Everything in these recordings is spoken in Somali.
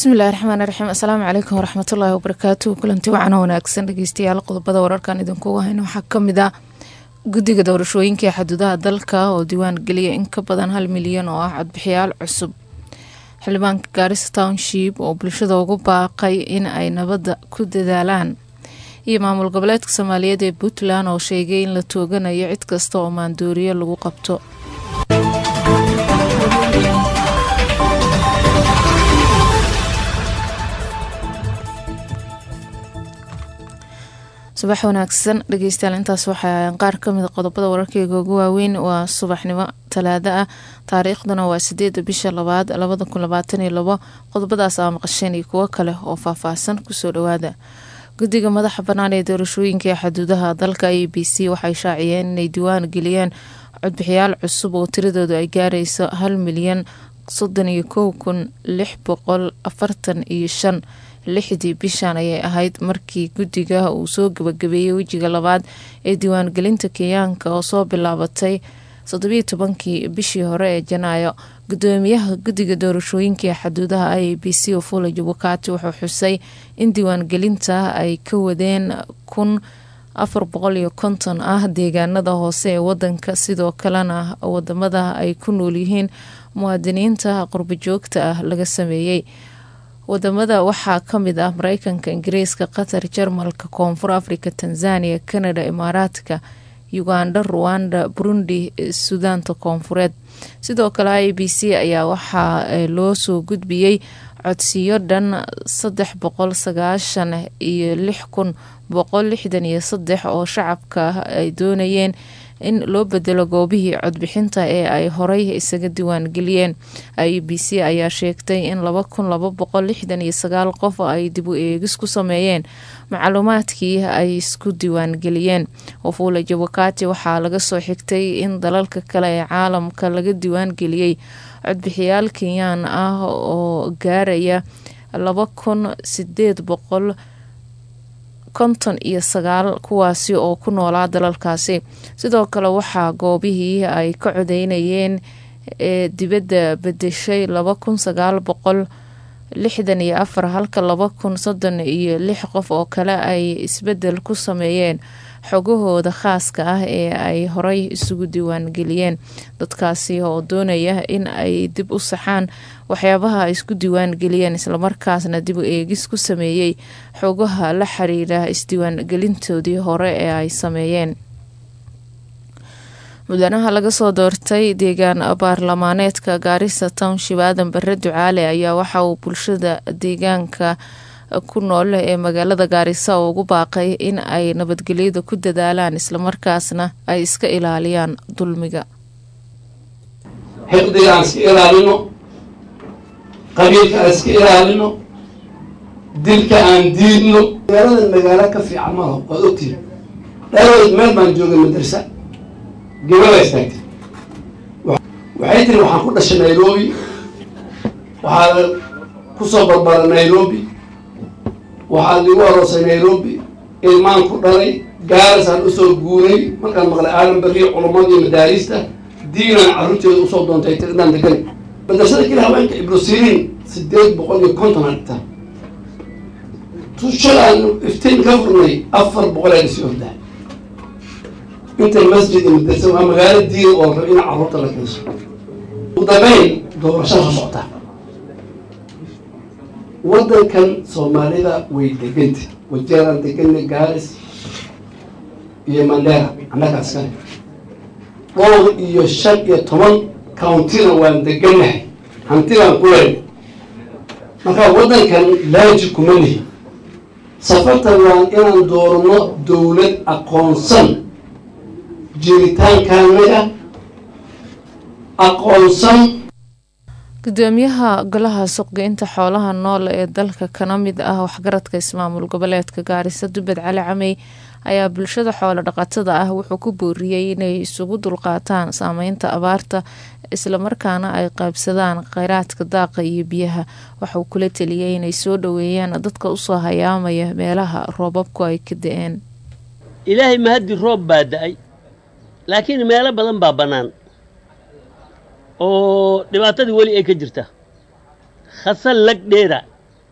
bismillahi raxmaani raxiim assalaamu calaykum waraxmatullaahi wabarakaatu kulanti wacan wanaagsan dhegeystayaal qodobada wararkan idinkugu hayno waxaa kamid ah guddiga doorashooyinka ee xaduudaha dalka oo diiwaan geliya in ka badan hal milyan oo ah codbixiyaal cusub xildhibaanka gaarisa township oo bulshada ugu baaqay in ay nabadda ku dadaalaan iyo maamul goboleedka soomaaliyeed ee puntland oo sheegay in la tooganayo cid kasta oo maandooriyo lagu qabto subax wanaagsan dhegeystayaal intaas waxaa qaar kamida qodobada wararkeyga ugu waaweyn waa subaxnimo talaado ah taariikhduna waa sideeda bisha labaad labada kun labaatan iyo labo qodobadaas aa maqasheen iyo kuwo kale oo faahfaahsan kusoo dhawaada guddiga madaxa bannaan ee doorashooyinka ee xaduudaha dalka a b c waxay shaaciyeen inay diiwaan geliyeen codbixiyaal cusub oo tiradoodu ay gaarayso hal milyan soddon iyo kow kun lix boqol afartan iyo shan lixdii bishan ayay ahayd markii guddiga uu soo gabagabeeyey wejiga labaad ee diiwaangelinta kenyaanka oo soo bilaabatay toddobiyo tobankii bishii hore ee janaayo gudoomiyaha guddiga doorashooyinka ee xaduudaha i a b c ofula jubakati wuxuu xusay in diiwaangelinta ay ka wadeen kun afar boqol iyo konton ah deegaanada hoose ee wadanka sidoo kalena wadamada ay ku nool yihiin muwaadiniinta qurbajoogta ah laga sameeyey wadamada waxaa kamid ah mareykanka ingiriiska qatar jarmalka koonfur africa tanzania canada imaaraadka uganda ruwanda burundi suudaanta koonfureed sidoo kale i b c ayaa waxaa loo soo gudbiyey codsiyo dhan saddex boqol sagaashan iyo lix kun boqol lixdan iyo saddex oo shacabka ay doonayeen in loo bedelo goobihii codbixinta ee ay horey isaga diiwaangeliyeen i b c ayaa sheegtay in laba kun laba boqol lixdan iyo sagaal qof ay dib u eegis ku sameeyeen macluumaadkii ay isku diiwaangeliyeen wafula jabakati waxaa laga soo xigtay in dalalka kale ee caalamka laga diiwaangeliyey codbixiyaal kenyaan ah oo gaaraya laba kun sideed boqol konton iyo sagaal kuwaasi oo ku noolaa dalalkaasi sidoo kale waxaa goobihii ay ka codeynayeen ee dibadda bedeshay laba kun sagaal boqol lixdan iyo afar halka laba kun soddon iyo lix qof oo kale ay isbedel ku sameeyeen xogahooda khaaska ah ee ay horey isugu diiwaangeliyeen dadkaasi oo doonaya in ay dib u saxaan waxyaabaha ay isku diiwaangeliyeen islamarkaasna dib u eegis ku sameeyey xogaha la xiriira isdiiwaangelintoodii hore ee ay sameeyeen mudanaha laga soo doortay deegaan baarlamaaneedka gaarisa township aadan bare ducaale ayaa waxa uu bulshada deegaanka ku nool ee magaalada gaarisa oo ugu baaqay in ay nabadgelyada ku dadaalaan islamarkaasna ay iska ilaaliyaan dulmiga xiqdiga aan iska ilaalino qabiilka aan iska ilaalino dilka aan diidno magaaladan magaalo ka fiican malaho waad ogtihin dharood meel baan joogay madarsa gabada istaagtay waxay tiri waxaan ku dhashay nairobi waxaa kusoo barbara nairobi waxaa ligu aroosay nairobi ilmaan ku dhalay gaarisaan usoo guuray markaan maqlay aadan beriyo culumadii madaariista diinaan carruurteeda usoo doontay tiridaan degan madrasada keli haweenka ibrosiriin sideed boqol iyo konton aa dhigtaa tushalaan iftiin ka furnay afar boqol aa dhisi ordaa inta masjid iyo madrasa waa magaalo diin oo rab in carruurta la keenso ugu dambeyn doorashada soo socotaa waddankan soomaalida way deganta wajeeraan degana gaaris iyo mandera annaga askale dhowr iyo shan iyo toban countina waan deganahay hanti baan ku leyn marka waddankan laaji kuma lihi safartan waan inaan doorno dowlad aqoonsan jiritaankaanaga aqoonsan gudoomiyaha golaha suqgeynta xoolaha nool ee dalka kana mid ah waxgaradka ismaamul goboleedka gaarisa dubed cali camey ayaa bulshada xoolo dhaqatada ah wuxuu ku booriyey inay isugu dulqaataan saameynta abaarta islamarkaana ay qaybsadaan kheyraadka daaqa iyo biyaha waxauu kula teliyay inay soo dhoweeyaan dadka usoo hayaamaya meelaha roobabku ay ka da-een ilaahay mahaddi roob baa da-ay laakiin meelo badan baa bannaan oo dhibaatadii weli ay ka jirta khasal lag dheera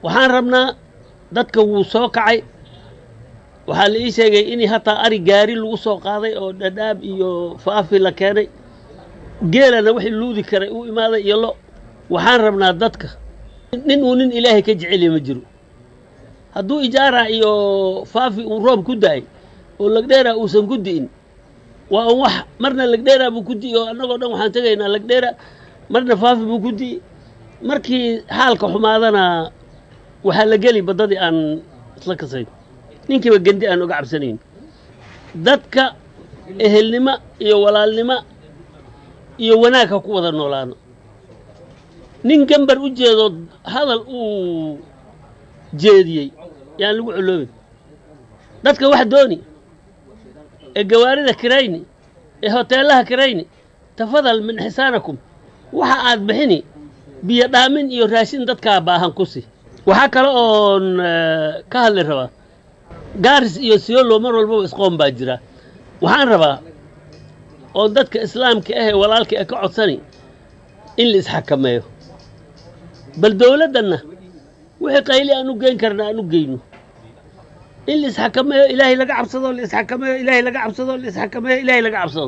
waxaan rabnaa dadka wuu soo kacay waxaa la ii sheegay in hataa ari gaari lagu soo qaaday oo dhadhaab iyo faafi la keenay geelana wixii luudi karay u imaaday iyo lo waxaan rabnaa dadka nin uu nin ilaahay ka jeceliya ma jiro hadduu ijaara iyo faafi uu roob ku da-ay oo lagdheera uusan ku di'in waa un wax marna lagdheera buu ku di'i oo annagoo dhan waxaan tegaynaa lagdheera marna faafi buu ku di'i markii xaalka xumaadana waxaa la geli baddadii aan isla kasayn ninkiiba gendi aan oga cabsanayn dadka ehelnimo iyo walaalnimo iyo wanaag ha ku wada noolaano nin gambar u jeedo hadal uu jeediyey yaan lagu coloobin dadka wax dooni ee gawaarida kirayni ee hoteellaha kirayni tafadal min xisaanakum waxa aad bixini biyo dhaamin iyo raashin dadkaa baahan ku si waxaa kale oon ka hadli rabaa gaaris iyo siyolo mar walbaba isqoon baa jira waxaan rabaa oo dadka islaamka ah ee walaalka ee ka codsani in la isxakameeyo bal dowladdanna wixii qayli aan u geyn karna aan u geyno in la isxakameeyo ilaahay laga cabsado la isxakameeyo ilaahay laga cabsado la isxakameeyo ilaahay laga cabsado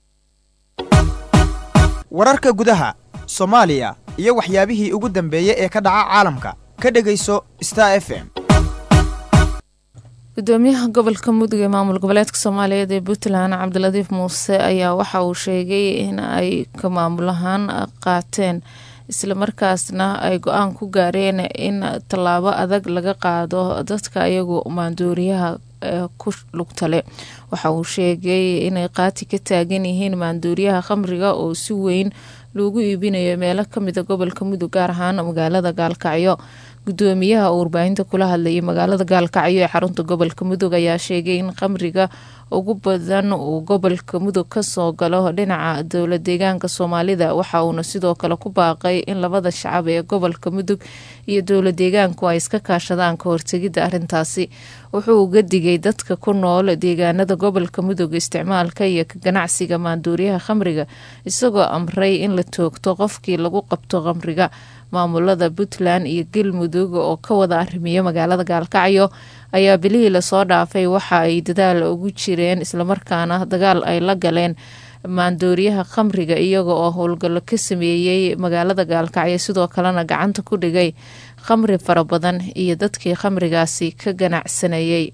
wararka gudaha soomaaliya iyo waxyaabihii ugu dambeeyey ee ka dhaca caalamka ka dhegayso star f m gudoomiyaha gobolka mudug ee maamul goboleedka soomaaliyeed ee puntland cabdiladiif muuse ayaa waxa uu sheegay in ay ka maamulahaan qaateen islamarkaasna ay go-aan ku gaareen in tallaabo adag laga qaado dadka iyagu maanduuriyaha ku lugtale waxa uu sheegay inay qaati ka taagan yihiin maanduuriyaha khamriga oo si weyn loogu iibinayo meelo kamida gobolka mudug gaar ahaan magaalada gaalkacyo gudoomiyaha oo warbaahinta kula hadlayay magaalada gaalkacyo ee xarunta gobolka mudug ayaa sheegay in khamriga ugu badan uu gobolka mudug kasoo galo dhinaca dowla deegaanka soomaalida waxa uuna sidoo kale ku baaqay in labada shacab ee gobolka mudug iyo dowla deegaanku ay iska kaashadaan ka hortegidda arrintaasi wuxuu uga digay dadka ku nool deegaanada gobolka mudug isticmaalka iyo ka ganacsiga maanduuriyaha khamriga isagoo amray in la toogto qofkii lagu qabto khamriga maamulada puntland iyo galmudug oo ka wada arrimiya magaalada gaalkacyo ayaa bilihii lasoo dhaafay waxa ay dadaal ugu jireen islamarkaana dagaal ay la galeen maandooriyaha khamriga iyaga oo howlgallo ka sameeyey magaalada gaalkacyo sidoo kalena gacanta ku dhigay khamri fara badan iyo dadkii khamrigaasi ka ganacsanayay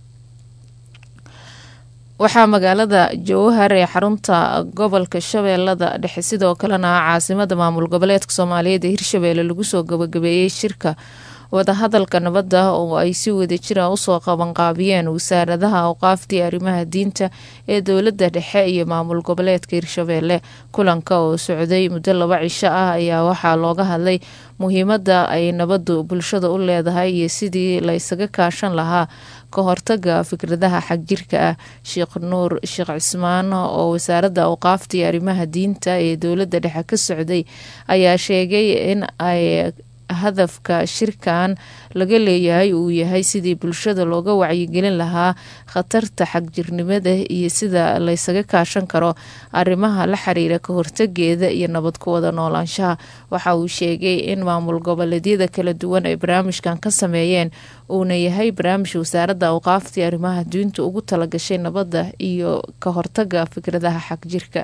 waxaa magaalada jowhar ee xarunta gobolka shabeellada dhexe sidoo kalena caasimada maamul goboleedka soomaaliyeed ee hirshabeelle lagu soo gabagabeeyey shirka wadahadalka nabadda oo ay si wadajira usoo qabanqaabiyeen wasaaradaha awqaaftii arrimaha diinta ee dowladda dhexe iyo maamul goboleedka hirshabeelle kulanka oo socday muddo laba cisho ah ayaa waxaa looga hadlay muhiimadda ay nabaddu bulshada u leedahay iyo sidii la ysaga kaashan lahaa ka hortaga fikradaha xagjirka ah sheekh nuur sheekh cismaan oo wasaaradda awqaaftii arrimaha diinta ee dowladda dhexe ka socday ayaa sheegay in ay hadafka shirkan laga leeyahay uu yahay sidii bulshada looga wacyigelin lahaa khatarta xagjirnimada iyo sida laysaga kaashan karo arrimaha la xiriira ka hortageeda iyo nabad ku wada noolaanshaha waxa uu sheegay in maamul goboleedyada kala duwan ay barnaamijkan ka sameeyeen uuna yahay barnaamij wasaaradda awqaaftii arrimaha diinta ugu talagashay nabadda iyo ka hortaga fikradaha xagjirka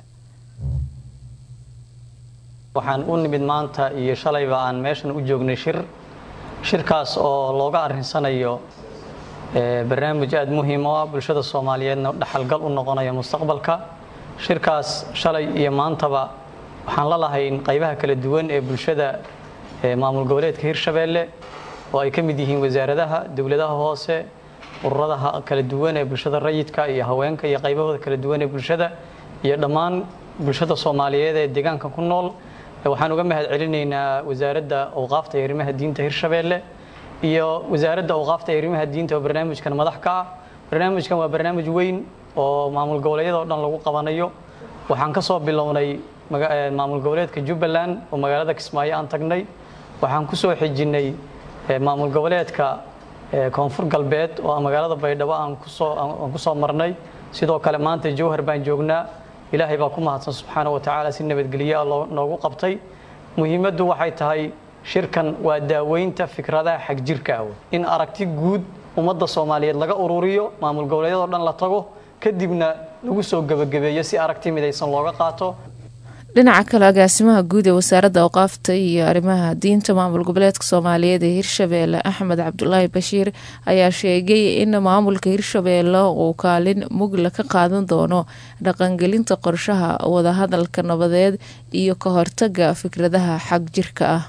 waxaan u nimid maanta iyo shalayba aan meeshan u joognay shir shirkaas oo looga arrinsanayo barnaamij aada muhiim u ah bulshada soomaaliyeedna dhaxalgal u noqonaya mustaqbalka shirkaas shalay iyo maantaba waxaan la lahayn qaybaha kala duwan ee bulshada maamul goboleedka hirshabeelle oo ay ka mid yihiin wasaaradaha dowladaha hoose ururadaha kala duwan ee bulshada rayidka iyo haweenka iyo qaybahooda kala duwan ee bulshada iyo dhammaan bulshada soomaaliyeed ee deegaanka ku nool waxaan uga mahad celinaynaa wasaaradda awqaafta iyo arrimaha diinta hirshabeelle iyo wasaaradda awqaafta iyo arrimaha diinta oo barnaamijkan madax ka ah barnaamijkan waa barnaamij weyn oo maamul goboleedyada oo dhan lagu qabanayo waxaan ka soo bilownay maamul goboleedka jubbaland oo magaalada kismaayo aan tagnay waxaan ku soo xijinnay maamul goboleedka koonfur galbeed oo magaalada baydhabo aan kusoo aan ku soo marnay sidoo kale maanta jowhar baan joognaa ilaahay baa ku mahadsan subxaana wa tacaala si nabadgelye ah noogu qabtay muhiimaddu waxay tahay shirkan waa daaweynta fikradaha xagjirka ah in aragti guud ummadda soomaaliyeed laga ururiyo maamul goboleedyadoo dhan la tago kadibna lagu soo gebagabeeyo si aragti midaysan looga qaato dhinaca kale agaasimaha guud ee wasaaradda awqaafta iyo arrimaha diinta maamul goboleedka soomaaliyeed ee hirshabeelle axmed cabdulaahi bashiir ayaa sheegay in maamulka hirshabeelle uu kaalin mugla ka qaadan doono dhaqangelinta qorshaha wadahadalka nabadeed iyo ka hortaga fikradaha xag jirka ah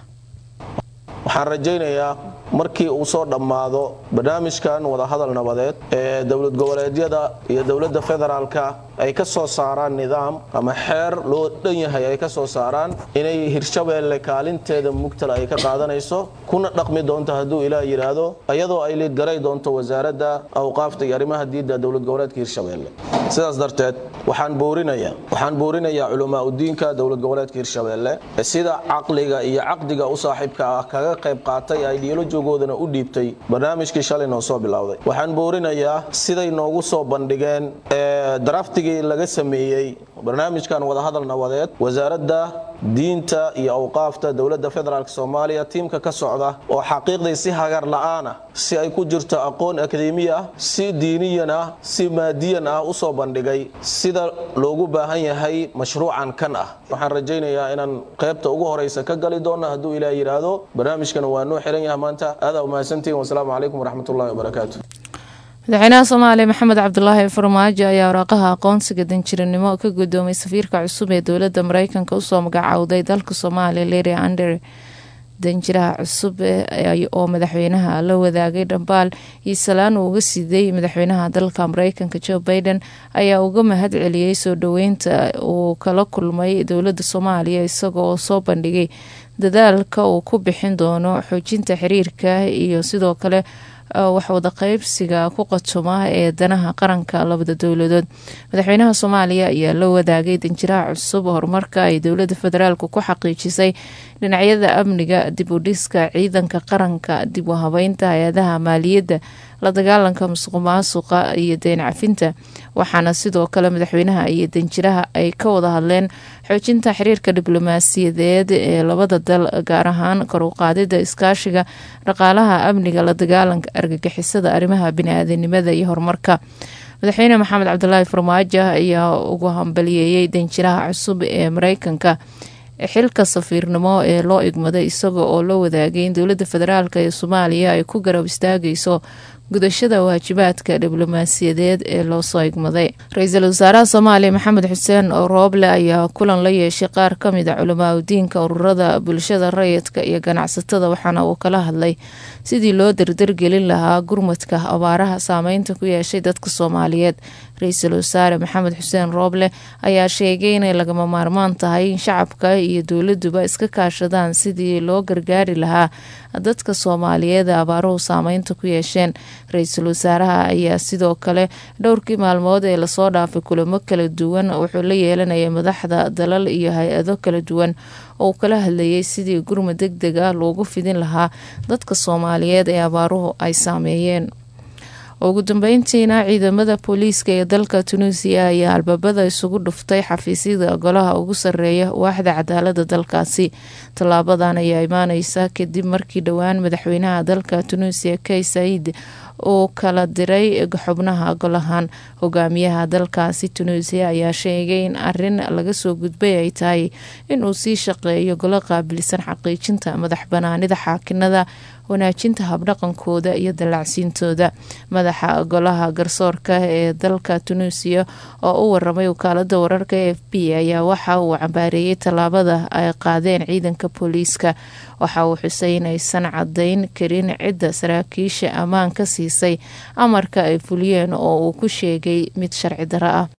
waxaan rajaynayaa markii uu soo dhammaado barnaamijkan wadahadal nabadeed ee dowlad goboleedyada iyo dowladda federaalka ay ka soo saaraan nidaam ama xeer loo dhan yahay ay ka soo saaraan inay hirshabeelle kaalinteeda mugtala ay ka qaadanayso kuna dhaqmi doonto hadduu ilaah yidhaahdo iyadoo ay liidgaray doonto wasaaradda awqaafta iyo arrimaha diidda dowlad goboleedka hirshabeelle sidaas darteed waxaan boorinayaa waxaan boorinayaa culamaa udiinka dowlad goboleedka hirshabeelle sida caqliga iyo caqdiga u saaxiibka ah kaga qayb qaatay ideolojigoodana u dhiibtay barnaamijkii shalay noo soo bilowday waxaan boorinayaa siday noogu soo bandhigeen daraftigii laga sameeyey barnaamijkan wadahadal nabadeed wasaaradda diinta iyo awqaafta dowladda federaalk soomaaliya tiimka ka socda oo xaqiiqday si hagar la'aan ah si ay ku jirto aqoon akademiya ah si diiniyan ah si maadiyan ah u soo bandhigay sida loogu baahan yahay mashruucan kan ah waxaan rajaynayaa inaan qaybta ugu horeysa ka gali doona hadduu ilaah yidhaahdo barnaamijkan waa noo xiran yahay maanta aadaa umahadsantihin wasalaamu calaykum waraxmatullahi wabarakaatu madaxweynaha soomaaliya maxamed cabdulaahi farmaajo ayaa waraaqaha aqoonsiga danjiranimo ka gudoomay safiirka cusub ee dowladda mareykanka usoo magacowday dalka soomaaliya leri ander danjiraha cusub oo madaxweynaha la wadaagay dhambaal iyo salaan uu uga siday madaxweynaha dalka mareykanka joe baiden ayaa uga mahad celiyey soo dhoweynta uu kala kulmay dowladda soomaaliya isaga oo soo bandhigay dadaalka uu ku bixin doono xoojinta xiriirka iyo sidoo kale waxwada qeybsiga ku qatoma ee danaha qaranka labada dowladood madaxweynaha soomaaliya ayaa la wadaagay danjiraha cusub horumarka ay dowlada federaalk ku xaqiijisay dhinacyada amniga dib u dhiska ciidanka qaranka dib u habeynta hay-adaha maaliyadda la dagaalanka musuq maasuqa iyo deen cafinta waxaana sidoo kale madaxweynaha iyo danjiraha ay ka wada hadleen xoojinta xiriirka diblomaasiyadeed ee labada dal gaar ahaan kor u qaadida iskaashiga dhaqaalaha amniga la dagaalanka argagixisada arrimaha bini-aadanimada iyo horumarka madaxweyne maxamed cabdulaahi farmaajo ayaa ugu hambaliyeeyey danjiraha cusub ee mareykanka xilka safiirnimo ee loo igmaday isaga oo la wadaagay in dowladda federaalk ee soomaaliya ay ku garab istaagayso gudashada waajibaadka diblomaasiyadeed ee loosoo igmaday ra-iisul wasaaraha soomaaliya maxamed xuseen rooble ayaa kulan la yeeshay qaar ka mid a culamaa udiinka ururada bulshada rayidka iyo ganacsatada waxaana uu kala hadlay sidii loo dardargelin lahaa gurmadka abaaraha saameynta ku yeeshay dadka soomaaliyeed ra-iisul wasaare maxamed xuseen rooble ayaa sheegay inay lagama maarmaan tahay in shacabka iyo dowladuba iska kaashadaan sidii loo gargaari lahaa dadka soomaaliyeed ee abaaruhu saameynta ku yeesheen ra-iisul wasaaraha ayaa sidoo kale dhowrkii maalmood ee lasoo dhaafay kulamo kala duwan wuxuu la yeelanayay madaxda dalal iyo hay-ado kala duwan oo uu kala hadlayay sidii gurmad deg deg ah loogu fidin lahaa dadka soomaaliyeed ee abaaruhu ay saameeyeen ugu dambeyntiina ciidamada booliiska ee dalka tunuusiya ayaa albaabada isugu dhuftay xafiisyada golaha ugu sareeya waaxda cadaalada dalkaasi tallaabadan ayaa imaaneysa kadib markii dhowaan madaxweynaha dalka tunuusiya kay said uu kala diray xubnaha golahan hogaamiyaha dalkaasi tunuusiya ayaa sheegay in arin laga soo gudbay ay tahay inuu sii shaqeeyo golo qaabilsan xaqiijinta madax banaanida xaakinada wanaajinta habdhaqankooda iyo dallacsiintooda madaxa golaha garsoorka ee dalka tunuusiya oo u waramay wakaalada wararka e f b ayaa waxa uu cambaareeyey tallaabada ay qaadeen ciidanka booliiska waxa uu xusay inaysan cadayn karin cidda saraakiisha ammaan ka siisay amarka ay fuliyeen oo uu ku sheegay mid sharci daro ah